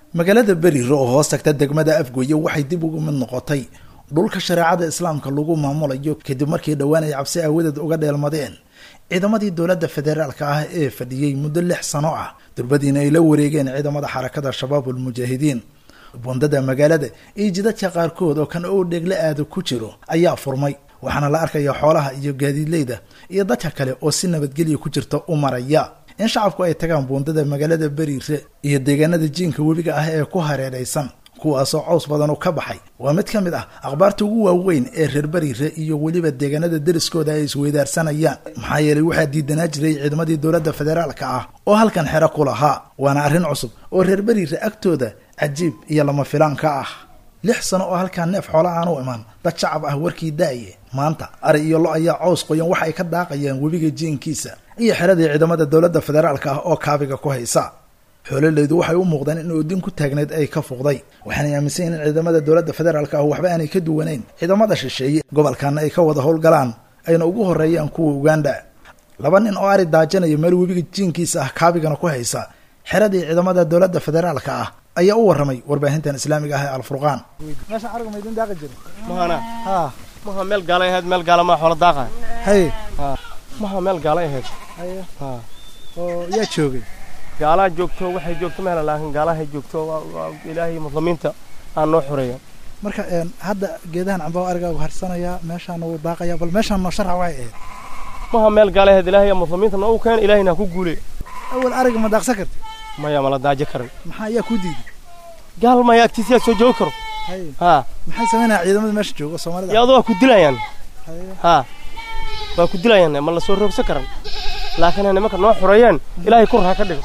magaalada beriire oo hoos tagta degmada afgoye waxay dib ugu mid noqotay dhulka shareecada islaamka lagu maamulayo kadib markii dhowaan ay cabsi aawadeed uga dheelmadeen ciidamadii dowladda federaalka ah ee fadhiyey muddo lix sano ah durbadiina ay la wareegeen ciidamada xarakada shabaabul mujaahidiin bundada magaalada iyo jidadka qaarkood oo kan oo dhegle aada ku jiro ayaa furmay waxaana la arkaya xoolaha iyo gaadiidleyda iyo dadka kale oo si nabadgelya ku jirta u maraya in shacabku ay tagaan buundada magaalada beriire iyo deegaanada jiinka webiga ah ee ku hareeraysan kuwaasoo caws badan oo ka baxay waa mid ka mid ah akhbaarta ugu waaweyn ee reer beriire iyo weliba deegaanada deriskooda ay isweydaarsanayaan maxaa yeelay waxaa diidanaa jiray ciidamadii dowladda federaalka ah oo halkan xero ku lahaa waana arrin cusub oo reer beriire agtooda cajiib iyo lama filaan ka ah lix sano oo halkaa neef xoola aan u imaan dad shacab ah warkii daaye maanta ari iyo lo ayaa caws qoyan waxa ay ka daaqayaan webiga jiinkiisa iyo xeradii ciidamada dowladda federaalka ah oo kaabiga ku haysa xoololeydu waxay u muuqdeen in oodin ku taagneyd ay ka fuqday waxaanay aaminsan yihin in ciidamada dowladda federaalka ah waxba aanay ka duwanayn ciidamada shisheeye gobolkana ay ka wada howlgalaan ayna ugu horeeyaan kuwa uganda laba nin oo ari daajanaya meel webiga jiinkiisa ah kaabigana ku haysa xeradii ciidamada dowladda federaalka ah ayaa u warramay warbaahintan islaamiga ah ee alfurqaan meeshaan ariga maydin daaqi jira mahana ha maha meel gaalay ahayd meel gaala maa xoola daaqa haye maha meel gaalay ahayd haye ha oo yaa joogay gaalaa joogto waxay joogto mehla laakiin gaalahay joogto waa waa ilaahay muslimiinta aan noo xoreeya marka hadda geedahan cambaha arigaagu harsanayaa meeshaana wuu daaqayaa bal meeshaan noo sharxa waxay ahayd maha meel gaalay ahayd ilaahay muslimiinta noogu keena ilaahayna ha ku guule awal ariga ma daaqsan karti maya mala daajo karin maxaa ayaa ku diiday gaal maya agtiisiyaa soo joogi karo haye ha maxay samaynaya ciidamada meesha jooga soomaalida iyo adoo waa ku dilayaan haye ha waa ku dilayaan ma la soo roogsan karan laakiin nimanka noo xoreeyeen ilaahay kur ha ka dhigo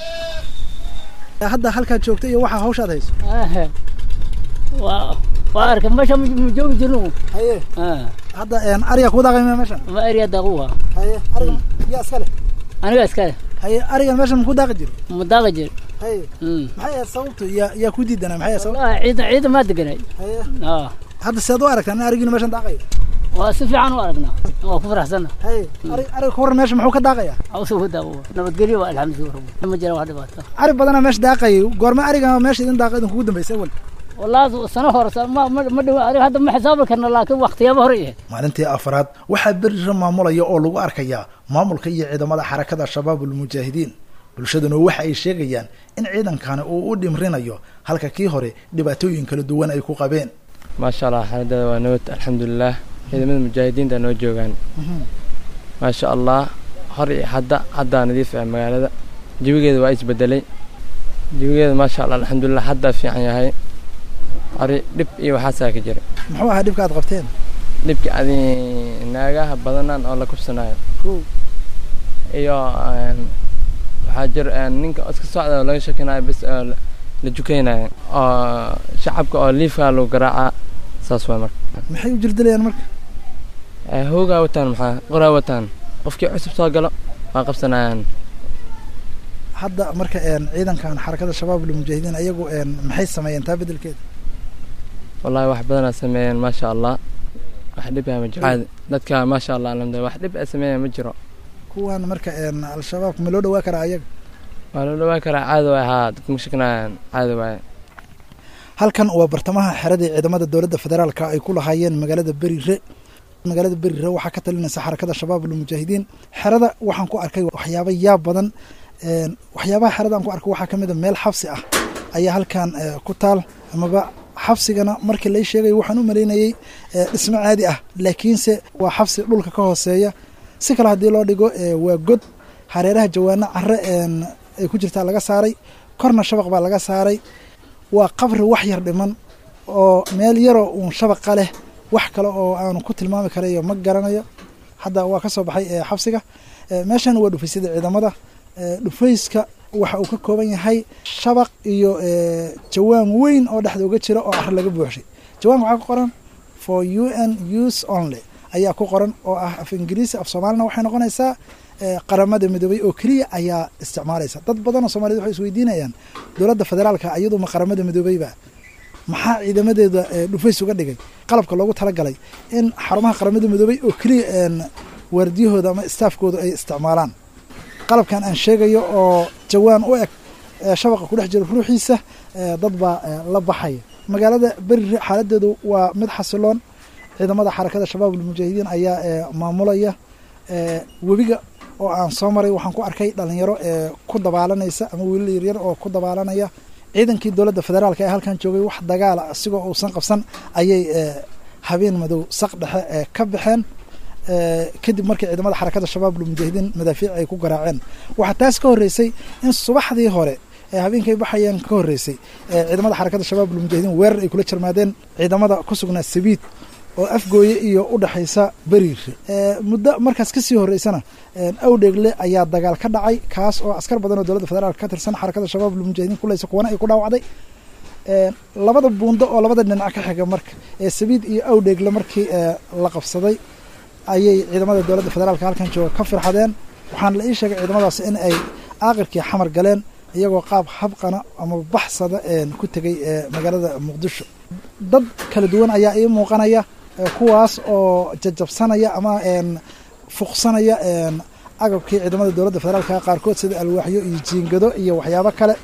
hadda halkaad joogta iyo waxaa hawshaad hayso Ahe. waa waa arka meesha ma ma joogi jirno haye Ah, hadda ariga kuu daaqay miya meeshan ma eriya daquwa haye ariga yaa iska leh aniga iskale haye ariga meeshan makuu daaqi jiro ma daaqa jir haye Mm. maxay ahayd sababtu yaa yaa ku diidanaa maxay ahayd sababtu wallahi ciida ciida maa deganay haye Ah, hadda seed u aragtaa in arigiina meeshan daaqayo waa si fiican u aragnaa waa ku faraxsanna haye ari ariga ka warran meesha muxuu ka daaqayaa awsa u daawo nabadgelyo waa alxamdulilah rabbi ma jira wax dhibaato ari badanaa meesha daaqayay goorma ariga meesha idin daaqa idin kugu dambaysay awal wallahi sano hore sa- ma ma ma dhow aniga hadda ma xisaabi karna laakiin waqtiyaaba hore yahay maalintii afraad waxaa berira maamulaya oo lagu arkayaa maamulka iyo ciidamada xarakada shabaabul mujaahidiin bulshaduna waxa ay sheegayaan in ciidankani uu u dhimrinayo halka kii hore dhibaatooyin kala duwan ay ku qabeen maasha allah xaaladada waa nabad alxamdulilah ciidamada mujaahidiinta noo joogaan maasha allah hor iyo hadda haddaa nadiif ah magaalada jawigeeda waa isbedelay jawigeeda maasha allah alxamdulilah haddaa fiican yahay ari dhib iyo waxaasaa ka jira muxuu ahaa dhibka aad qabteen dhibka adi naagaha badanaan oo la kubsanayo kow iyo een, waxaa jira een, ninka iska socda oo laga shakinayo bes oo la- la jukaynayo oo shacabka oo liifkaa lagu garaacaa saas waay marka maxay u jirdilayaan marka Eh, hoogaa wataan maxaa qoraa wataan qofkii cusub soo galo waa qabsanayaan hadda marka een, ciidankan xarakada shabaabul mujaahidiin ayagu een, maxay sameeyeen taa bedelkeeda wallahi wax badanaa sameeyeen maasha allah wax dhib ah ma jiro caadi dadka maasha allah alxamdulilah wax dhib ah sameeyeen ma jiro kuwan marka een, al-shabaabka ma loo dhawaa karaa ayaga waa loo dhawaan karaa caadi waay haa dadka ma shakinayaan caadi waaye halkan waa bartamaha xeradii ciidamada dowladda federaalka ay ku lahaayeen magaalada berire magaalada berire waxaa ka talinaysa xarakada shabaabul mujaahidiin xerada waxaan ku arkay waxyaabo yaab badan een, waxyaabaha xerada aan ku arkay waxaa ka mid a meel xabsi ah ayaa halkan eh, ku taal amaba xabsigana markii lay sheegay waxaan u malaynayey eh, dhismo caadi ah laakiinse waa xabsi dhulka ka hooseeya si kale haddii loo dhigo eh, waa god hareeraha jawaano care een, ay ku jirtaa laga saaray korna shabaq baa laga saaray waa qabri wax yar dhiman oo meel yaroo uun shabaqa leh wax kale oo aanu ku tilmaami karayo ma garanayo hadda waa ka soo baxay ee xabsiga Eh, meeshan waa dhufaysyada ciidamada Eh, dhufayska waxa uu ka kooban yahay shabaq iyo eh, jawaan weyn oo dhexda uga jira oo ar laga buuxshay jawaanka waxaa ku qoran for u n use only ayaa ku qoran oo ah af ingiriisi af soomaalina waxay noqonaysaa eh, qaramada midoobay oo keliya ayaa isticmaalaysa dad badan oo soomaaliyed waxay isweydiinayaan dowladda federaalka iyadu ma qaramada midoobeyba maxaa ciidamadeeda eh, dhufays uga dhigay qalabka loogu talagalay in xarumaha qaramada midoobay oo keliya een, waardiyahooda ama staafkooda ay isticmaalaan qalabkan aan sheegayo oo jawaan u eg shabaqa ku dhex jira ruuxiisa dad baa la baxaya magaalada berire xaaladeedu waa mid xasiloon ciidamada xarakada shabaab almujaahidiin ayaa maamulaya webiga oo aan soo maray waxaan ku arkay dhalinyaro ku dabaalanaysa ama wiilal yaryar oo ku dabaalanaya ciidankii dowladda federaalka ee halkan joogay wax dagaala isigoo uusan qabsan ayay habeen madow saq dhexe ka baxeen kadib markii ciidamada xarakada shabaab almujaahidiin madaafiic ay ku garaaceen waxaa taas ka horreysay in subaxdii hore ee habeenkay baxayeen ka horreysay ciidamada xarakada shabaab almujaahidiin weerar ay kula jarmaadeen ciidamada ku sugnaa sabiid oo afgooye iyo u dhexaysa beriire muddo markaas kasii horreysana awdheegle ayaa dagaal ka dhacay kaas oo askar badan oo dowladda federaalk ka tirsan xarakada shabaab almujaahidiin kuleysa kuwana ay ku dhaawacday labada buundo oo labada dhinac ka xiga marka ee sabiid iyo awdheegle markii la qabsaday ayay ciidamada dowladda federaalka halkan jooga ka firxadeen waxaana la ii sheegay ciidamadaas in ay aakirkii xamar galeen iyagoo qaab habqana ama baxsada ku tegay magaalada muqdisho dad kala duwan ayaa ii muuqanaya kuwaas oo jajabsanaya ama fuqsanaya agabkii ciidamada dowladda federaalka qaarkood sida alwaaxyo iyo jiingado iyo waxyaabo kale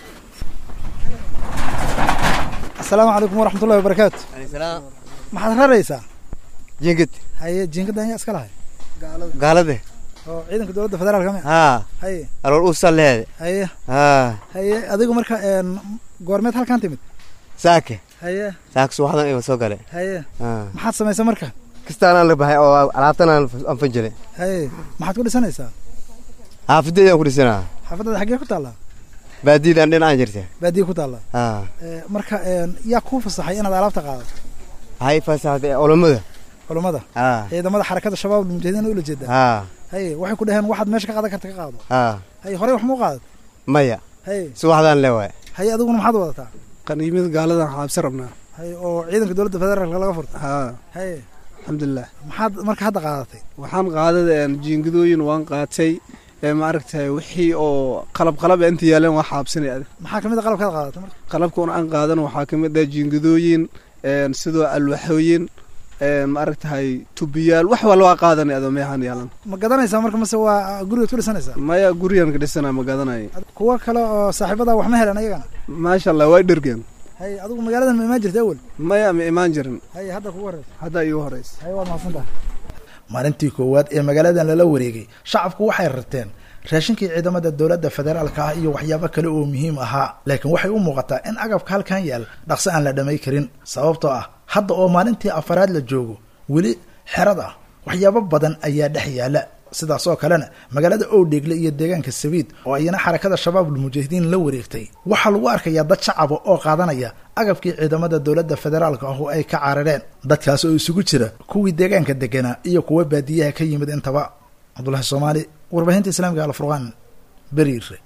asalaamu calaykum waraxmatullahi wabarakaatu maxaad raraysaa jingid haye jiingada ayaa iska lahay gaalade oo ciidanka dowladda federaalka mi haa haye alool usaleede haye haa haye adigu marka goormeed halkan timid saake haye saake subaxdan iba soo gale haye haa maxaad samaysa marka kastaan aan la baxay oo alaabtan aan aan fanjilay haye maxaad ku dhisanaysaa xaafadeedaan ku dhisanaa xaafadada xaggee ku taallaa baadiidaan dhinacaan jirta baadiye ku taallaa haa marka yaa kuu fasaxay inaad alaabta qaadato waxay fasaxday culammada culummada haa ciidamada xarakada shabaab almujaahidiin ula jeedaa haa haye waxay ku dhaheen waxaad meesha ka qaadan karta ka qaado haa haye horey wax muu qaadat maya haye subaxdaan le waay haye adiguna maxaad wadataa qaniimada gaaladan xaabsi rabnaa haye oo ciidanka dowladda federaalka laga furta haa haye alxamdulilah maxaad marka hadda qaadatay waxaan qaaday jiingadooyin waan qaatay maaragtay wixii oo qalab qalab inta yaaleen waa xaabsinay adig maxaa kamid a qalabkaad qaadatay marka qalabkan aan qaadan waxaa kamid ah jiingadooyin sidoo alwaxooyin maaragtahay tubiyaal wax walba waa qaadanay adoo meexaan yaalan ma gadanaysaa marka mase waa gurigaad ku dhisanaysaa maya gurigan ka dhisana ma gadanayo kuwa kale oo saaxiibada wax ma helan ayagana maasha allah waa dhergeen haye adigu magaaladan ma imaan jirta awel maya ma imaan jirin haye hadda kugu horeysa haddaa iigu horeysa haye waad mahadsantaha maalintii koowaad ee magaaladan lala wareegay shacabku waxay rarteen raashinkii ciidamada dowladda federaalka ah iyo waxyaabo kale oo muhiim ahaa laakiin waxay u muuqataa in agabka halkan yaal dhaqso aan la dhamay karin sababtoo ah hadda oo maalintii afaraad la joogo weli xerad ah waxyaabo badan ayaa dhex yaala sidaas oo kalena magaalada owdheegle iyo deegaanka sabiid oo ayana xarakada shabaabul mujaahidiin la wareegtay waxaa lagu arkayaa dad shacaba oo qaadanaya agabkii ciidamada dowladda federaalka ah oo ay ka carareen dadkaas oo isugu jira kuwii deegaanka deganaa iyo kuwa baadiyaha ka yimid intaba cabdullahi soomaali warbaahinta islaamiga alfurqaan beriire